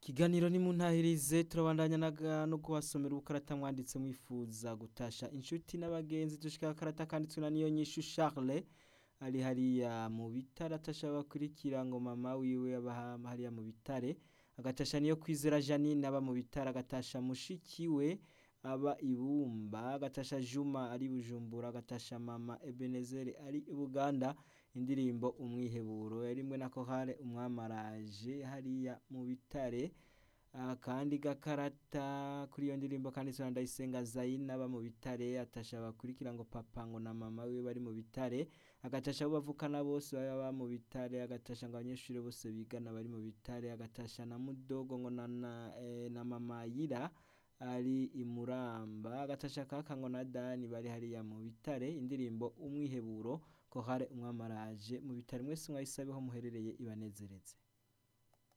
Ikiganiro ni muntahirize turabandanya naga no kubasomera ubukarata mwanditse mwifuza gutasha inshuti n'abagenzi dushika akarata kanditswe na niyo nyishu Charles ari hariya mu bitare atasha bakurikira ngo mama wiwe aba hariya mu bitare agatasha niyo kwizera Janine aba mu bitare agatasha mushiki we aba ibumba agatasha Juma ari bujumbura agatasha mama Ebenezer ari i Buganda indirimbo umwiheburo yarimwe na kohare umwamaraje hariya mu bitare akandi gakarata kuri iyo ndirimbo kandi sura ndayisenga Zaina aba mu bitare atasha bakurikira ngo papa ngo na mama wiwe bari mu bitare agatasha abo bavukana bose baba mu bitare agatasha ngo abanyeshuri bose bigana bari mu bitare agatasha na mudogo ngo na, na, eh, na mama Yira ari imuramba agatasha kaka ngo na Dani bari hariya mu bitare indirimbo umwiheburo kohare umwamaraje mu bitare mwese mwayisabeho muherereye ibanezereze